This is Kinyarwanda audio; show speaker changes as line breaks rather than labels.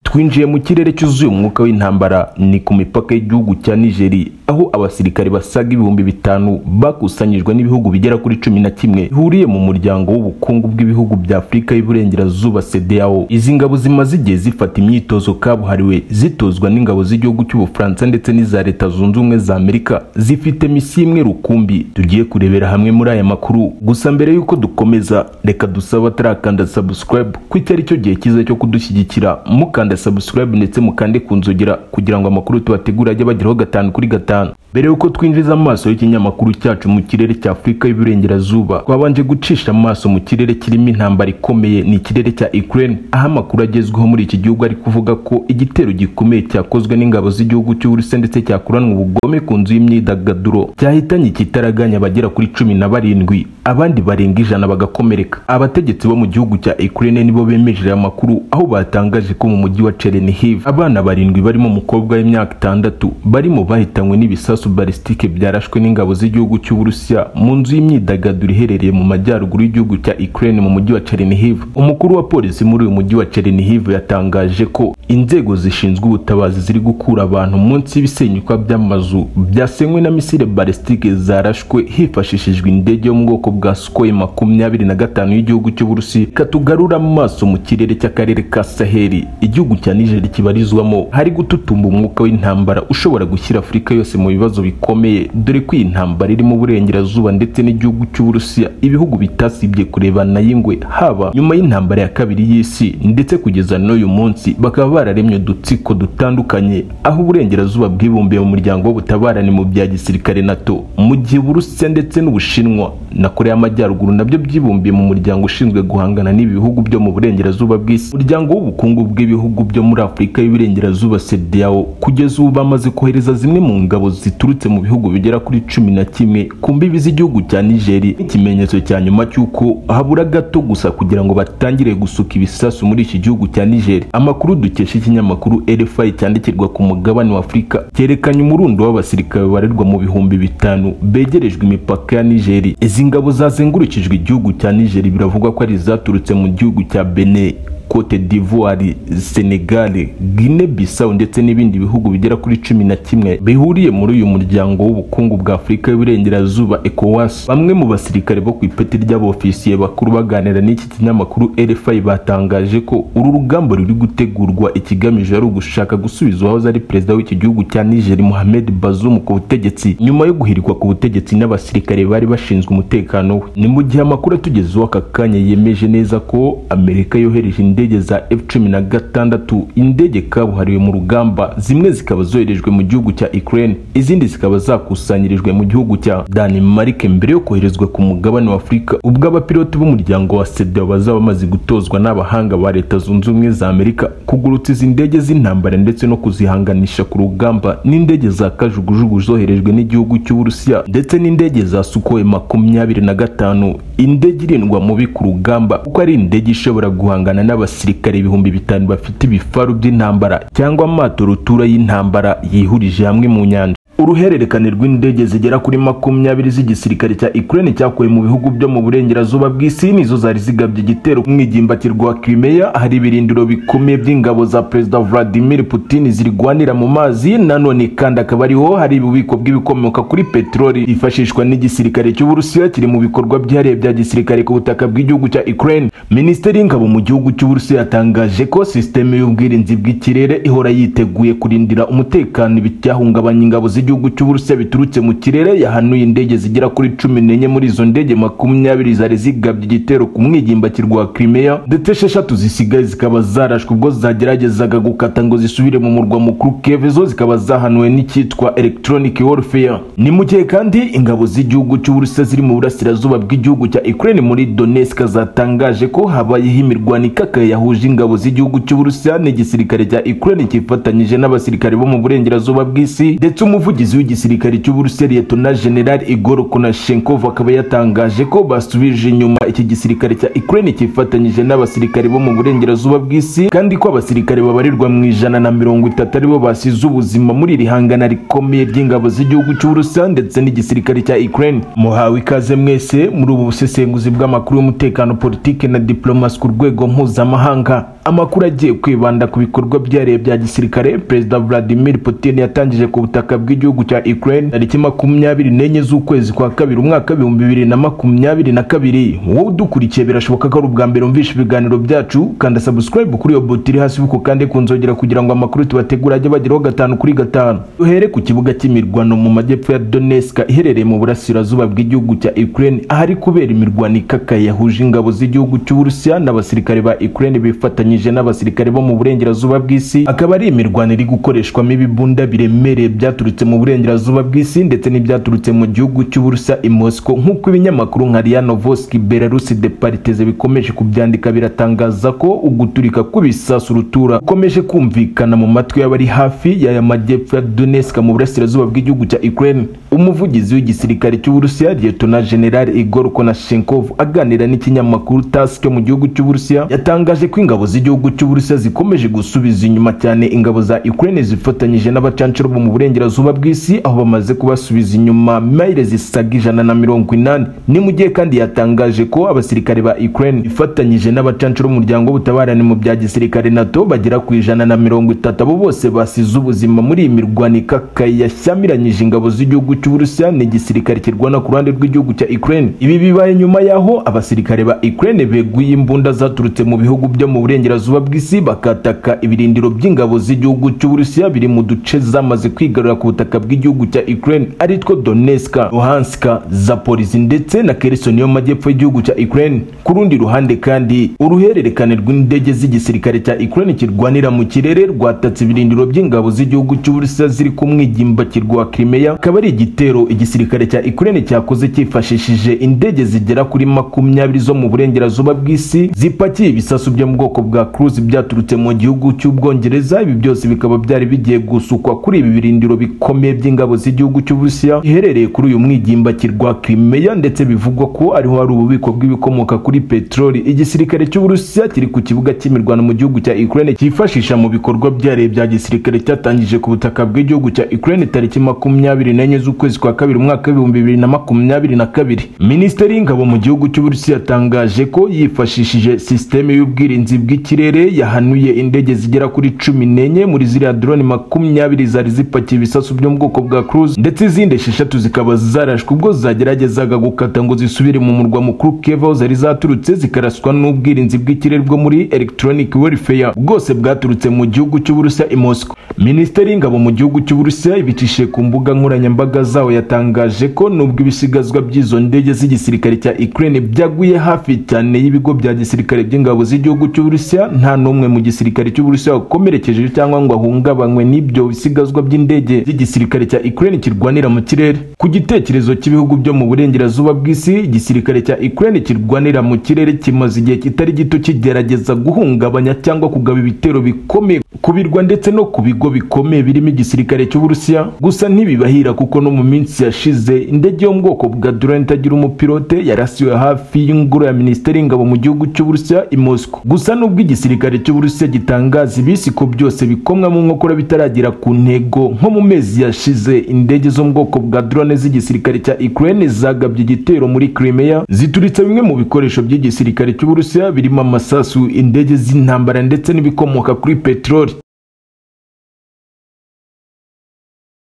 twinjiye mu kirere cyuzuye umwuka w'intambara ni ku mipaka y'igihugu cya nigeri aho abasirikare basaga ibihumbi bitanu bakusanyijwe n'ibihugu bigera kuri cumi na kimwe bihuriye mu muryango w'ubukungu bw'ibihugu bya afurika y'uburengerazuba sedeyawo izi ngabo zimaze igihe zifata imyitozo kabuhariwe zitozwa n'ingabo z'igihugu cy'ubufaransa ndetse n'iza leta zunze ubumwe za amerika zifite misiyo imwe rukumbi tugiye kurebera hamwe muri aya makuru gusa mbere y'uko dukomeza reka dusabe batarakanda subscribe ko iki ari cyo gihe cyiza cyo kudushyigikira mukanda subscribe ndetse mukande ku nzogera kugira ngo amakuru tubategura ajye bageraho gatanu kuri gatanu mbere y'uko twinjiza amaso y'ikinyamakuru cyacu mu kirere cya afurika y'uburengerazuba twabanje gucisha amaso mu kirere kirimo intambara ikomeye ni ikirere cya ukraine aho amakuru agezweho muri iki gihugu ari kuvuga ko igitero gikomeye cyakozwe n'ingabo z'igihugu cy'uburusiya ndetse cyakoranwe ubugome ku nzu y'imyidagaduro cyahitanye ikitaraganya abagera kuri cumi na barindwi abandi barenga ijana bagakomereka abategetsi bo mu gihugu cya ukraine nibo bemeje aya makuru aho batangaje ko mu mujyi wa chernihiv abana barindwi barimo umukobwa w'imyaka itandatu barimo bahitanywe n'ibisasu balistike byarashwe n'ingabo z'igihugu cy'uburusiya mu nzu y'imyidagaduro iherereye mu majyaruguru y'igihugu cya ukraine mu mujyi wa chernihiv umukuru wa polisi muri uyu mujyi wa chernihiv yatangaje ko inzego zishinzwe ubutabazi ziri gukura abantu munsi y'ibisenyuka by'amazu byasenywe na misile balistike zarashwe hifashishijwe indege yo mu bwoko bwa sukoyi makumyabiri na gatanu y'igihugu cy'uburusi katugarura amaso mu kirere cy'akarere ka saheli igihugu cya nigeri kibarizwamo hari gututumba umwuka w'intambara ushobora gushyira afurika yose mu bibazo bikomeye dore ko iyi ntambara irimo uburengerazuba ndetse n'igihugu cy'uburusiya ibihugu bitasibye kurebana y'ingwe haba nyuma y'intambara ya kabiri y'isi ndetse kugeza n'uyu munsi bakaba bararemye udutsiko dutandukanye aho uburengerazuba bwibumbiye mu muryango w'ubutabarane mu bya gisirikare nato mu gihe uburusiya ndetse n'ubushinwa na korea y'amajyaruguru nabyo byibumbiye mu muryango ushinzwe guhangana n'ibihugu byo mu burengerazuba bw'isi umuryango w'ubukungu bw'ibihugu byo muri afurika y'uburengerazuba sedeyawo kugeza ubu bamaze kohereza zimwe mu ngabo ziturutse mu bihugu bigera kuri cumi na kimwe ku mbibi z'igihugu cya nigeri nk'ikimenyetso cya nyuma cy'uko habura gato gusa kugira ngo batangire gusuka ibisasu muri iki gihugu cya nigeri amakuru dukesha ikinyamakuru rfi cyandikirwa ku mugabane wa afurika cyerekanye umurundo w'abasirikare babarirwa mu bihumbi bitanu begerejwe imipaka ya nigeri izi ngabo zazengurukijwe igihugu cya nigeri biravugwa ko ari izaturutse mu gihugu cya benin cote d'ivoire senegal guinée bissau ndetse n'ibindi bihugu bigera kuri cumi na kimwe bihuriye muri uyu muryango w'ubukungu bwa afurika y'uburengerazuba ecowas bamwe mu basirikare bo ku ipeti ry'abofisiye bakuru baganira n'iki kinyamakuru rfi batangaje ko uru rugamba ruri gutegurwa ikigamije ari ugushaka gusubiza uwahoze ari perezida w'iki gihugu cya nigeri mohamed bazoum ku butegetsi nyuma yo guhirikwa ku butegetsi n'abasirikare bari bashinzwe umutekano we ni mu gihe amakuru atugezeho aka kanya yemeje neza ko amerika yohereje indege za F-16 indege kabuhariwe mu rugamba zimwe zikaba zoherejwe mu gihugu cya Ukraine izindi zikaba zakusanyirijwe mu gihugu cya Denmark mbere yo koherezwa ku mugabane wa Afurika ubwo abapiloti b'umuryango wa SEDEAO bazaba bamaze gutozwa n'abahanga ba Leta Zunze Ubumwe za Amerika kugurutsa izi ndege z'intambara ndetse no kuzihanganisha ku rugamba n'indege za kajugujugu zoherejwe n'igihugu cy'Uburusiya ndetse n'indege za Sukhoi makumyabiri na gatanu indege irindwa mubi ku rugamba kuko ari indege ishobora guhangana n'aba abasirikare ibihumbi bitanu bafite ibifaru by'intambara cyangwa amato rutura y'intambara yihurije hamwe mu nyanja uruhererekane rw'indege zigera kuri makumyabiri z'igisirikare cya Ukraine cyakowe mu bihugu byo mu burengerazuba bw'isi nizo zari zigabye igitero mwijimbatirwa Crimea hari ibirindiro bikomeye by'ingabo za Perezida Vladimir Putin zirwanira mu mazi nanone kandi akaba ariho hari ububiko bw'ibikomoka kuri peteroli yifashishwa n'igisirikare cy'Uburusiya kiri mu bikorwa byihariye bya gisirikare ku butaka bw'igihugu cya Ukraine Minisiteri y'ingabo mu gihugu cy'Uburusiya yatangaje ko sisiteme y'ubwirinzi bw'ikirere ihora yiteguye kurindira umutekano ibicyahungabanya ingabo z'igihugu igihugu cy'uburusiya biturutse mu kirere yahanuye indege zigera kuri cumi n'enye muri izo ndege makumyabiri zari zigabye igitero ku mwijimbatirwa wa Crimea ndetse esheshatu zisigaye zikaba zarashwe ubwo zageragezaga gukata ngo zisubire mu murwa mukuru Kiev zo zikaba zahanuwe n'icyitwa electronic warfare ni mu gihe kandi ingabo z'igihugu cy'uburusiya ziri mu burasirazuba bw'igihugu cya Ukraine muri Donetsk zatangaje ko habayeho imirwano ikakaye yahuje ingabo z'igihugu cy'uburusiya n'igisirikare cya Ukraine cyifatanyije n'abasirikare bo mu burengerazuba bw'isi ndetse umuvugizi umuvugizi w'igisirikare cy'Uburusiya Liyetona General Igor Konashenkov akaba yatangaje ko basubije inyuma iki gisirikare cya Ukraine cyifatanyije n'abasirikare bo mu burengerazuba bw'isi kandi ko abasirikare babarirwa mu ijana na mirongo itatu aribo basize ubuzima muri iri hangana rikomeye ry'ingabo z'igihugu cy'Uburusiya ndetse n'igisirikare cya Ukraine muhawe ikaze mwese muri ubu busesenguzi bw'amakuru y'umutekano politike na diplomasi ku rwego mpuzamahanga amakuru agiye kwibanda ku bikorwa byihariye bya gisirikare perezida vladimir putin yatangije ku butaka bw'igihugu cya ukraine tariki makumyabiri n'enye z'ukwezi kwa kabiri umwaka w'ibihumbi bibiri na makumyabiri na kabiri wowe udukurikiye birashoboka ko ari ubwa mbere wumvishe ibiganiro byacu kanda subscribe kuri iyo buto iri hasi kuko kandi kunzogera kugira ngo amakuru tubategura ajye bageraho gatanu kuri gatanu duhere ku kibuga cy'imirwano mu majyepfo ya donetsk iherereye mu burasirazuba bw'igihugu cya ukraine ahari kubera imirwano ikakaye yahuje ingabo z'igihugu cy'uburusiya n'abasirikare ba ukraine bifatanyije n'abasirikare bo mu burengerazuba bw'isi akaba ari imirwano iri gukoreshwamo ibibunda biremereye byaturutse mu burengerazuba bw'isi ndetse n'ibyaturutse mu gihugu cy'uburusiya i moscow nk'uko ibinyamakuru nka ria novoski belarusi de pariteze bikomeje kubyandika biratangaza ko uguturika kw'ibisasu rutura ukomeje kumvikana mu matwi y'abari hafi y'aya majyepfo ya donetsk mu burasirazuba bw'igihugu cya ukraine umuvugizi w'igisirikare cy'uburusiya liyetona general igor konashenkov aganira n'ikinyamakuru tas cyo mu gihugu cy'uburusiya yatangaje ko ingabo z'igihugu cy'uburusiya zikomeje gusubiza inyuma cyane ingabo za ukraine zifatanyije n'abacanshuro bo mu burengerazuba bw'isi aho bamaze kubasubiza inyuma mayire zisaga ijana na mirongo inani ni mu gihe kandi yatangaje ko abasirikare ba ukraine bifatanyije n'abacanshuro b'umuryango w'ubutabarane mu bya gisirikare nato bagera ku ijana na mirongo itatu abo bose basize ubuzima muri iyi mirwano ikakaye yashyamiranyije ingabo z'igihugu cy'uburusiya n'igisirikare kirwana ku ruhande rw'igihugu cya ukraine ibi bibaye nyuma y'aho abasirikare ba ukraine beguye imbunda zaturutse mu bihugu byo mu burengerazuba bw'isi bakataka ibirindiro by'ingabo z'igihugu cy'uburusiya biri mu duce zamaze kwigarura ku butaka bw'igihugu cya ukraine ari two donetsk luhansk zapolisi ndetse na kherson yo mu majyepfo y'igihugu cya ukraine ku rundi ruhande kandi uruhererekane rw'indege z'igisirikare cya ukraine kirwanira mu kirere rwatatse ibirindiro by'ingabo z'igihugu cy'uburusiya ziri ku mwigimbakirwa wa crimea akaba ari igitero igisirikare cya ukraine cyakoze cyifashishije indege zigera kuri makumyabiri zo mu burengerazuba bw'isi zipakiye ibisasu byo mu bwoko bwa cruise byaturutse mu gihugu cy'ubwongereza ibi byose bikaba byari bigiye gusukwa kuri ibi birindiro bikomeye by'ingabo z'igihugu cy'uburusiya iherereye kuri uyu mwigimbakirwa crimea ndetse bivugwa ko ariho hari ububiko bw'ibikomoka kuri peteroli igisirikare cy'uburusiya kiri ku kibuga cy'imirwano mu gihugu cya ukraine cyifashisha mu bikorwa byihariye bya gisirikare cyatangije ku butaka bw'igihugu cya ukraine tariki makumyabiri n'enye z'ukwezi kwa kabiri umwaka w'ibihumbi bibiri na makumyabiri na kabiri minisiteri y'ingabo mu gihugu cy'uburusiya yatangaje ko yifashishije sisiteme y'ubwirinzi bw'ikirere yahanuye indege zigera kuri cumi n'enye muri ziriya drone makumyabiri zari zipakiye ibisasu byo mu bwoko bwa cruise ndetse izindi esheshatu zikaba zarashwe ubwo zageragezaga gukata ngo zisubire mu murwa mukuru kiev aho zari zaturutse zikaraswa n'ubwirinzi bw'ikirere bwo muri electronic warfare bwose bwaturutse mu gihugu cy'uburusiya i moscow minisiteri y'ingabo mu gihugu cy'uburusiya ibicishije ku mbuga nkoranyambaga zawo yatangaje ko nubwo ibisigazwa by'izo ndege z'igisirikare cya ukraine byaguye hafi cyane y'ibigo bya gisirikare by'ingabo z'igihugu cy'uburusiya nta n'umwe mu gisirikare cy'uburusiya wakomerekeje cyangwa ngo ahungabanywe n'ibyo bisigazwa by'indege z'igisirikare cya ukraine kirwanira mu kirere ku gitekerezo cy'ibihugu byo mu burengerazuba bw'isi igisirikare cya ukraine kirwanira mu kirere kimaze igihe kitari gito kigerageza guhungabanya cyangwa kugaba ibitero bikomeye ku birwa ndetse no ku bigo bikomeye birimo igisirikare cy'uburusiya gusa ntibibahira kuko no mu minsi yashize indege yo mu bwoko bwa drone itagira umupilote yarasiwe hafi y'ingoro ya minisiteri y'ingabo mu gihugu cy'uburusiya i moscow gusa n'ubwo igisirikare cy'uburusiya gitangaza ibisi ko byose bikomwa mu nkokora bitaragera ku ntego nko mu mezi yashize indege zo mu bwoko bwa drone z'igisirikare cya ukraine zagabye igitero muri crimea zituritse bimwe mu bikoresho by'igisirikare cy'uburusiya birimo amasasu indege z'intambara ndetse n'ibikomoka kuri peteroli